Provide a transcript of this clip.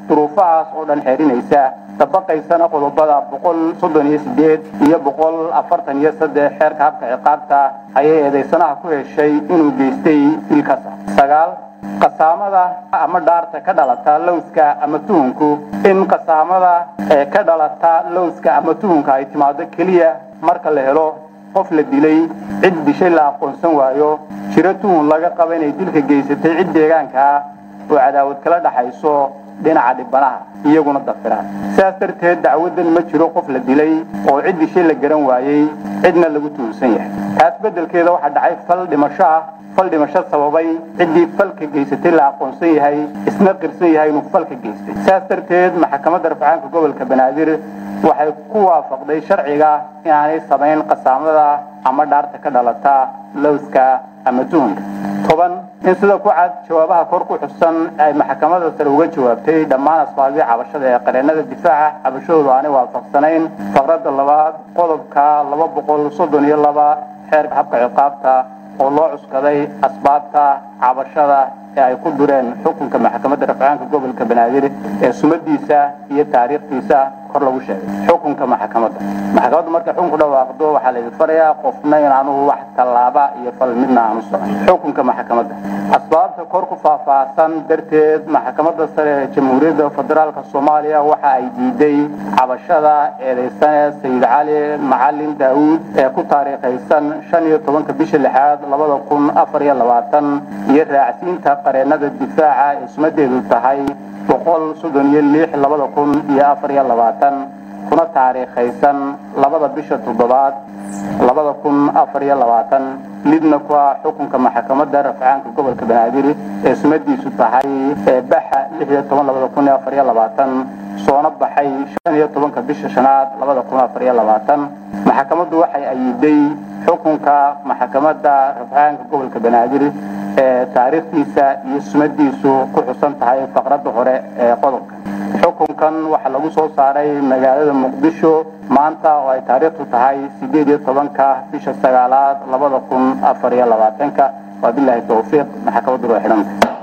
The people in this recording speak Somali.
duruufahaas oo dhan xeerinaysa dabaqaysana qodobada boqol soddon iyo sideed iyo boqol afartan iyo saddex xeerka habka ciqaabta ayay eedaysanaha ku heshay inuu geystay dilkasa sagaal qasaamada ama dhaarta ka dhalata lowska ama tuhunku in qasaamada ee ka dhalata lowska ama tuhunka ay timaado keliya marka la helo qof la dilay cid dishay la aqoonsan waayo jiro tuhun laga qaba inay dilka geysatay cid deegaanka ah oo cadaawad kala dhaxayso dhinaca dhibanaha iyaguna dafiraan sidaas darteed dacwadan ma jiro qof la dilay oo cid dishay la garan waayey cidna lagu tuhunsan yahay taas beddelkeeda waxaa dhacay fal dhimasho ah fal dhimasho sababay ciddii falka geysatay la aqoonsan yahay isna qirsan yahay inuu falka geystay sidaas darteed maxkamadda rafcaanka gobolka banaadir waxay ku waafaqday sharciga inaanay samayn qasaamada ama dhaarta ka dhalata lowska ama tuhunka toban in sida ku cad jawaabaha kor ku xusan ay maxkamadda sare uga jawaabtay dhammaan asbaabihii cabashada ee qareennada difaaca cabashadoodu aanay waafaqsanayn faqradda labaad qodobka laba boqol soddon iyo laba xeerka habka ciqaabta oo loo cuskaday asbaabta cabashada ee ay ku dureen xukunka maxkamadda rafcaanka gobolka banaadir ee sumadiisa iyo taariikhdiisa kor lagu sheegay xukunka maxkamadda maxkamaddu markay xukunku dhawaaqdo waxaa laydin farayaa qofna inaanu wax tallaaba iyo fal midna aanu samayn xukunka maxkamadda asbaabta kor ku faahfaahsan darteed maxkamadda sare ee jamhuuriyadda federaalka soomaaliya waxa ay diiday cabashada eedaysane sayid cali macalin daawuud ee ku taariikhaysan shan iyo tobanka bisha lixaad labada kun afar iyo labaatan iyo raacsiinta qareennada difaaca ee sumadeedu tahay boqol soddon iyo lix labada kun iyo afar iyo labaatan kuna taariikhaysan labada bisha toddobaad labada kun afar iyo labaatan lidna ku ah xukunka maxkamadda rafcaanka gobolka banaadir ee sumadiisu tahay ee baxa lix iyo toban labada kun iyo afar iyo labaatan soona baxay shan iyo tobanka bisha shanaad labada kun afar iyo labaatan maxkamaddu waxay ayiday xukunka maxkamadda rafcaanka gobolka banaadir ee taariikhdiisa iyo sumadiisu ku xusan tahay faqradda hore ee qodobka xukunkan waxaa lagu soo saaray magaalada muqdisho maanta oo ay taariikhdu tahay sideed iyo tobanka bisha sagaalaad labada kun afar iyo labaatanka waa bilaahi towfiiq maxkamaddu waa xidhanta